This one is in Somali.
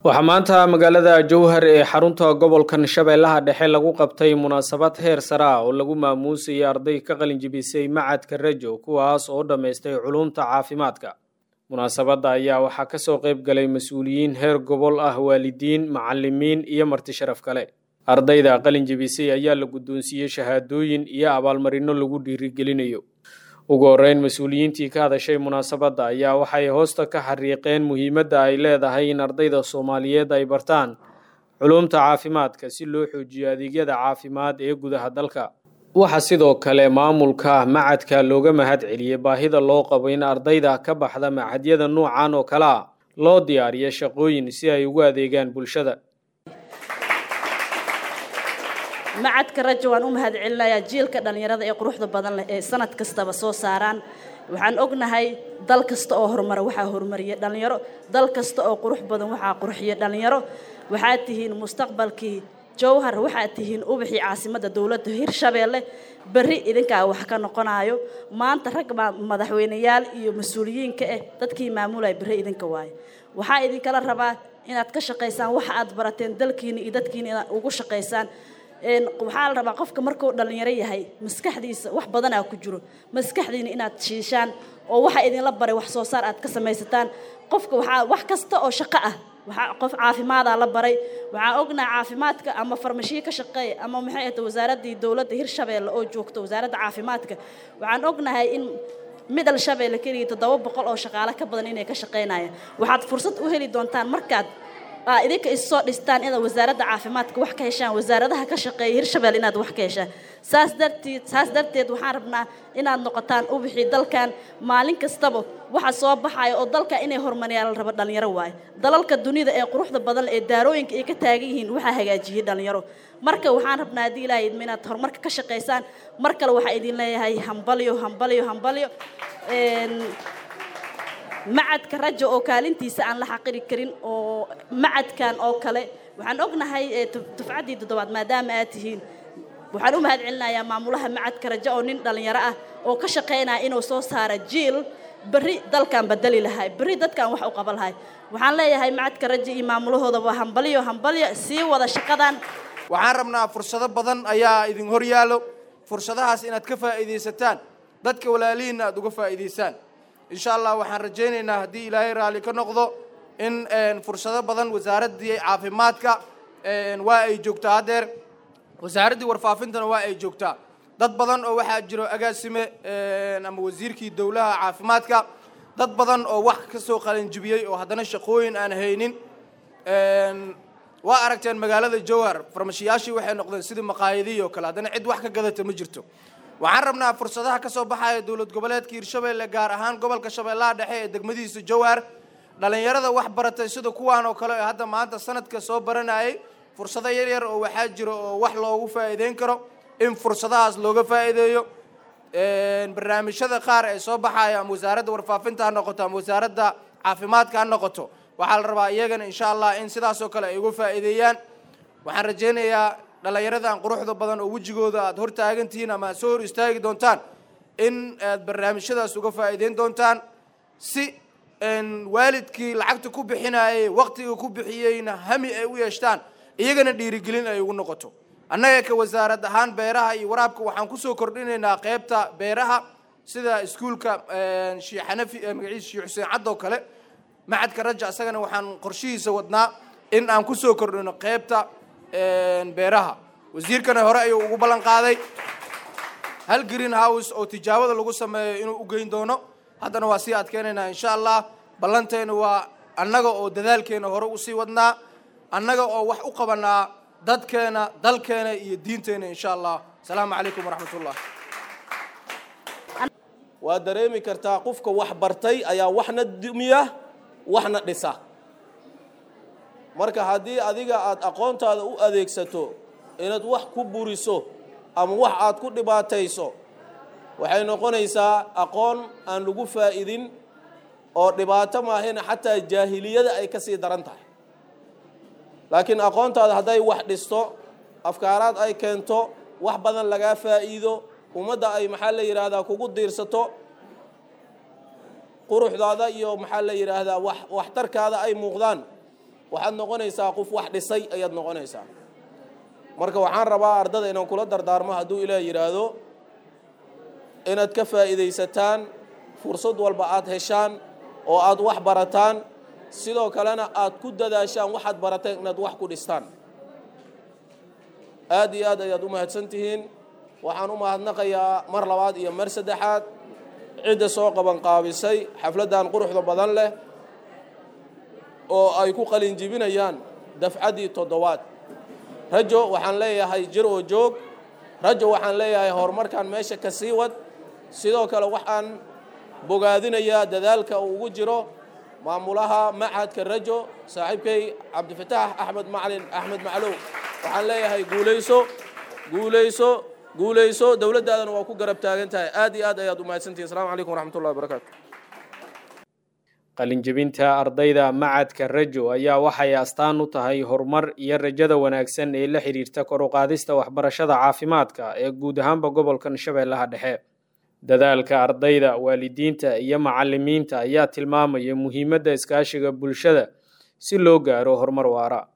waxaa maanta magaalada jowhar ee xarunta gobolkan shabeellaha dhexe lagu qabtay munaasabad heer sare ah oo lagu maamuusayay arday ka qalin jibisay macadka rajo kuwaas oo dhammaystay culumta caafimaadka munaasabadda ayaa waxaa kasoo qayb galay mas-uuliyiin heer gobol ah waalidiin macalimiin iyo marti sharaf kale ardayda qalin jibisay ayaa la guddoonsiiyey shahaadooyin iyo abaalmarino lagu dhiirigelinayo ugu horeyn mas-uuliyiintii ka hadashay munaasabadda ayaa waxay hoosta ka xariiqeen muhiimadda ay leedahay in ardayda soomaaliyeed ay bartaan culumta caafimaadka si loo xoojiyo adeegyada caafimaad ee gudaha dalka waxaa sidoo kale maamulka macadka looga mahad celiyey baahida loo qabo in ardayda ka baxda macadyada nuucan oo kale a loo diyaariyo shaqooyin si ay ugu adeegaan bulshada macadka rajo waan u mahad celinayaa jiilka dhallinyarada ee quruxda badan leh ee sanad kastaba soo saaraan waxaan ognahay dal kasta oo horumara waxaa horumariya dhallinyaro dal kasta oo qurux badan waxaa qurxiya dhallinyaro waxaad tihiin mustaqbalkii jowhar waxaad tihiin ubaxii caasimadda dowladda hirshabeelle berri idinkaa wax ka noqonayo maanta rag madaxweyneyaal iyo mas-uuliyiinka ah dadkii maamulaya berri idinka waayo waxaa idinkala rabaa inaad ka shaqaysaan waxa aad barateen dalkiina iyo dadkiina inaad ugu shaqaysaan waxaa la rabaa qofka markuu dhallinyaro yahay maskaxdiisa wax badanaa ku jiro maskaxdiina inaad shiishaan oo waxa idinla baray wax soo saar aad ka samaysataan qofka waxaa wax kasta oo shaqo ah waxaa qof caafimaadaa la baray waxaa ognaha caafimaadka ama farmashiye ka shaqeeya ama maxay ahata wasaaraddii dowladda hirshabeelle oo joogta wasaaradda caafimaadka waxaan ognahay in midal shabeelle keliya toddoba boqol oo shaqaale ka badan inay ka shaqaynayaan waxaad fursad u heli doontaan markaad idinka issoo dhistaan inaad wasaaradda caafimaadka wax ka heshaan wasaaradaha ka shaqeeya hirshabelle inaad wax ka heshaan saas darteed saas darteed waxaan rabnaa inaad noqotaan ubixii dalkan maalin kastaba waxa soo baxaya oo dalka inay horumariyaan la rabo dhallinyaro waayo dalalka dunida ee quruxda badan ee daarooyinka ay ka taagan yihiin waxaa hagaajiyey dhallinyaro marka waxaan rabnaa haddii ilaahay idma inaad horumarka ka shaqaysaan mar kale waxaa idin leeyahay hambalyo hambalyo hambalyo macadka rajo oo kaalintiisa aan la xaqiri karin oo macadkan oo kale waxaan ognahay dufcaddii toddobaad maadaama aad tihiin waxaan u mahad celinayaa maamulaha macadka rajo oo nin dhallinyaro ah oo ka shaqaynaya inuu soo saara jiil berri dalkan bedeli lahay berri dadkan wax u qaba lahay waxaan leeyahay macadka rajo iyo maamulahoodaba hambalyo hambalyo sii wada shaqadan waxaan rabnaa fursado badan ayaa idin hor yaallo fursadahaas inaad ka faa'iidaysataan dadka walaalihiinna aad uga faa'iidaysaan insha allah waxaan rajaynaynaa haddii ilaahay raalli ka noqdo in fursado badan wasaaraddii caafimaadka waa ay joogtaa haddeer wasaaraddii warfaafintana waa ay joogtaa dad badan oo waxaa jiro agaasime ama wasiirkii dowlaha caafimaadka dad badan oo wax ka soo qalanjibiyey oo haddana shaqooyin aan haynin waa aragteen magaalada jowhar farmashiyaashii waxay noqdeen sidii maqaayadihii oo kale haddana cid wax ka gadata ma jirto waxaan rabnaa fursadaha ka soo baxaya dowlad goboleedka hirshabeelle gaar ahaan gobolka shabeellaha dhexe ee degmadihiisa jowhar dhallinyarada wax baratay sida kuwaan oo kale ee hadda maanta sanadka soo baranayay fursado yar yar oo waxaa jiro oo wax loogu faa'iideyn karo in fursadahaas looga faa'iideeyo barnaamijyada qaar ee soo baxaya ama wasaaradda warfaafinta ha noqoto ama wasaaradda caafimaadka ha noqoto waxaa la rabaa iyagana insha allah in sidaasoo kale ay uga faa'iideeyaan waxaan rajaynayaa dhallinyaradan quruxda badan oo wejigooda aad hor taagantihiin ama aad soo hor istaagi doontaan in aad barnaamijyadaas uga faa'iideyn doontaan si waalidkii lacagta ku bixinayay waqtiga ku bixiyeyna hami ay u yeeshtaan iyagana dhiirigelin ay ugu noqoto annaga ka wasaarad ahaan beeraha iyo waraabka waxaan kusoo kordhinaynaa qeybta beeraha sida iskuulka shii xanafi magaciisa shii xuseen cadd oo kale macadka raja isagana waxaan qorshihiisa wadnaa in aan kusoo kordhino qeybta beeraha wasiirkana hore ayuu ugu ballan qaaday hal green house oo tijaabada lagu sameeyo inuu u geyn doono haddana waa sii adkeynaynaa insha allah ballanteena waa annaga oo dadaalkeena hore usii wadnaa annaga oo wax u qabanaa dadkeena dalkeena iyo diinteena insha allah asalaamu calaykum waraxmat ullah waa dareemi kartaa qofka wax bartay ayaa waxna dumiya waxna dhisa marka haddii adiga aad aqoontaada u adeegsato inaad wax ku buriso ama wax aad ku dhibaatayso waxay noqonaysaa aqoon aan lagu faa'idin oo dhibaato maahina xataa jaahiliyada ay ka sii daran tahay laakiin aqoontaada hadday wax dhisto afkaaraad ay keento wax badan lagaa faa'iido ummadda ay maxaa la yidhaahdaa kugu diirsato quruxdaada iyo maxaa la yidhaahdaa wax waxtarkaada ay muuqdaan waxaad noqonaysaa qof wax dhisay ayaad noqonaysaa marka waxaan rabaa ardada inaan kula dardaarmo hadduu ilaah yidhaahdo inaad ka faa'iidaysataan fursad walba aad heshaan oo aad wax barataan sidoo kalena aad ku dadaashaan waxaad barateen inaad wax ku dhistaan aad iyo aad ayaad u mahadsan tihiin waxaan u mahadnaqayaa mar labaad iyo mar saddexaad cidda soo qabanqaabisay xafladdan quruxda badan leh oo ay ku qalinjibinayaan dafcaddii toddobaad rajo waxaan leeyahay jir oo joog rajo waxaan leeyahay horumarkan meesha ka sii wad sidoo kale waxaan bogaadinayaa dadaalka uu ugu jiro maamulaha machadka rajo saaxiibkay cabdifataax axmed macalin axmed maclow waxaan leeyahay guulayso guulayso guulayso dowladdaadana waa ku garab taagan tahay aad iyo aad ayaad u mahadsantihin asalaamu calaykum waraxmat ullahi wabarakaatu qalinjebinta ardayda macadka rajo ayaa waxay astaan u tahay horumar iyo rajada wanaagsan ee la xidhiirta kor u qaadista waxbarashada caafimaadka ee guud ahaanba gobolkan shabeellaha dhexe dadaalka ardayda waalidiinta iyo macalimiinta ayaa tilmaamaya muhiimadda iskaashiga bulshada si loo gaaro horumar waara